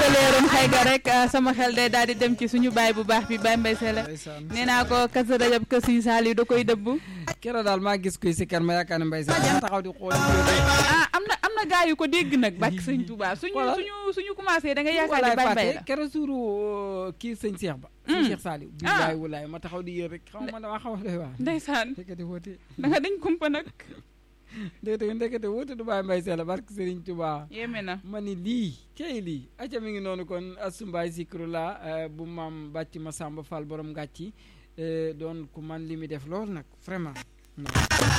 leeroon xëy ga rek sama xel day daal di dem ci suñu baay bu baax bi Baye Mbaye Sele nee naa ko Kazu Rajab kër Sëñ Saaliw da koy dëbb keroog daal maa gis kuy si kër ma yaakaar ne Mbaye Sele taxaw di xool ah am na am na gaa yu ko dégg nag bàkk sëñ Touba suñu suñu suñu commencé da nga yaakaar ne Baye Mbaye la keroog suuru kii sëñ Cheikh ba sëñ Cheikh Saaliw billaay wulaay ma taxaw di yër rek xaw ma dama xaw a doy waar ndeysaan fekkati woote da nga dañ kumpa nag ndekete ndekete woote du Baye Mbaye Sele barke Serigne Touba yéeme na ma ni lii kay lii aca mi ngi noonu kon asumbaay sikru la bu maam bàcc ma Samba Fall borom ngàcci doon ku man li mi def lool nag vraiment